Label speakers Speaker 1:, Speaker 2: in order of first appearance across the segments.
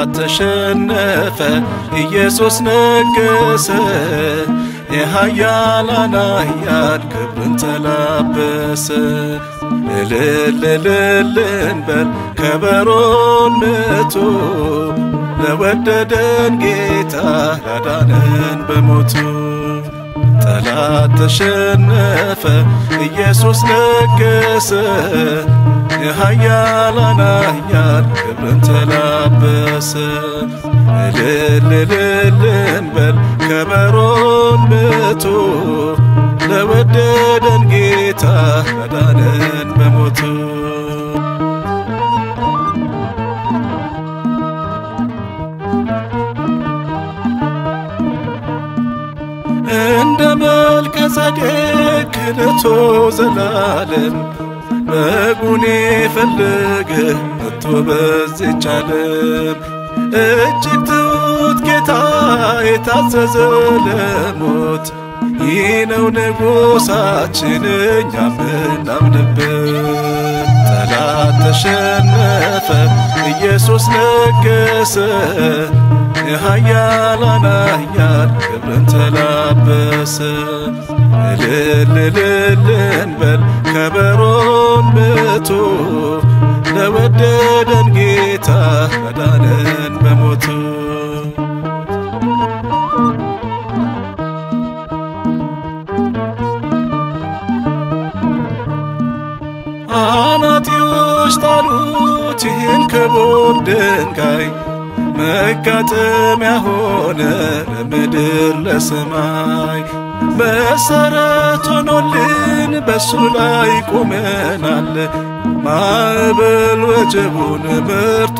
Speaker 1: ተሸነፈ፣ ኢየሱስ ነገሰ። የኃያላን ኃያል ክብርን ተላበሰ። እልል እልል እንበል ከበሮን ምቱ ለወደደን ጌታ ላዳነን በሞቱ ጠላት ተሸነፈ፣ ኢየሱስ ነገሰ። የኃያላን ኃያል ክብርን ተላበሰ። እልል እልል እንበል ከበሮን ምቱ ለወደደን ጌታ ላዳነን በሞቱ እንደ መልከ ጸዴቅ ክህነቱ ዘላለም በጉን የፈለገ መጥቶ በዚች ዓለም እጅግ ትሑት ጌታ የታዘዘ ለሞት ይህ ነው ንጉሣችን እኛ ምናምንበት። ጠላት ተሸነፈ፣ ኢየሱስ ነገሰ። የኃያላን ኃያል ክብርን ተላበሰ። እልል እልል እንበል ከበሮን ምቱ ለወደደን ጌታ ላዳነን በሞቱ አናጢዎች ጣሉት ይህን ክቡር ድንጋይ መጋጠሚያ ሆነ ለምድር ለሰማይ መሰረት ሆኖልን በሱ ላይ ቆመናል። ማዕበል ወጀቡን መርቶ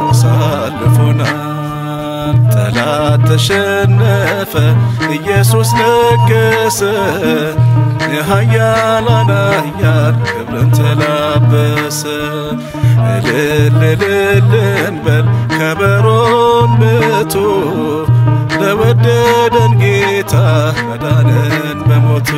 Speaker 1: አሳልፎናል። ጠላት ተሸነፈ፣ ኢየሱስ ነገሰ። የኃያላን ኃያል ክብርን ተላበሰ። እልል እልል እንበል ከበሮን ምቱ ለወደደን ጌታ ላዳነን በሞቱ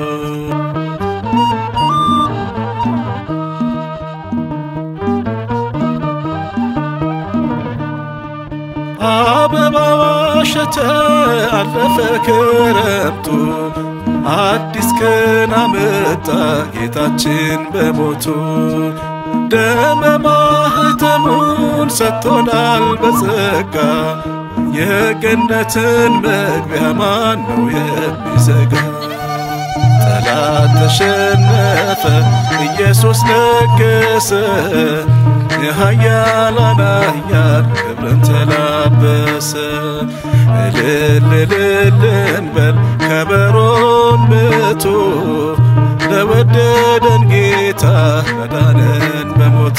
Speaker 1: አበባው አሸተ አለፈ ክረምቱ አዲስ ቀን አመጣ ጌታችን በሞቱ ደመ ማኅተሙን ሰጥቶናል በጸጋ የገነትን መግቢያ ማን ነው የሚዘጋ? ጠላት ተሸነፈ፣ ኢየሱስ ነገሰ። የኃያላን ኃያል ክብርን ተላበሰ። እልል እልል እንበል ከበሮን ምቱ ለወደደን ጌታ ላዳነን በሞቱ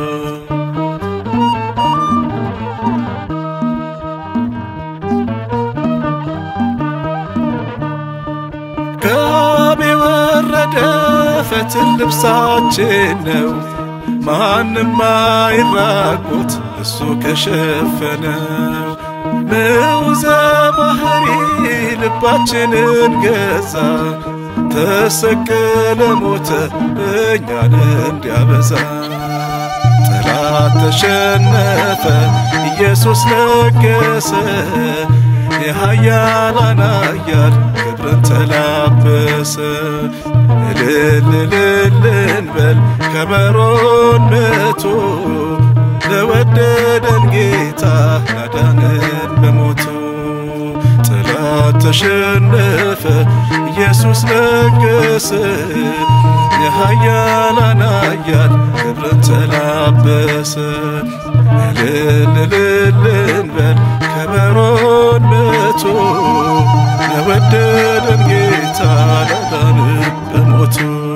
Speaker 1: ከአብ የወረደ ፈትል ልብሳችን ነው። ማንም አይራቁት እሱ ከሸፈነው። ንዑዘ ባሕሪ ልባችንን ገዛ፣ ተሰቀለ ሞተ እኛን እንዲያበዛ። ጠላት ተሸነፈ፣ ኢየሱስ ነገሰ። የኃያላን ኃያል ክብርን ተላበሰ። እልል እልል እንበል ከበሮን ምቱ ለወደደን ጌታ ላዳነን በሞቱ። ጠላት ተሸነፈ፣ ኢየሱስ ነገሰ። የኃያላን ኃያል ክብርን ተላበሰ። እልል እልል እንበል ከበሮን ምቱ ለወደደን ጌታ ላዳነን በሞቱ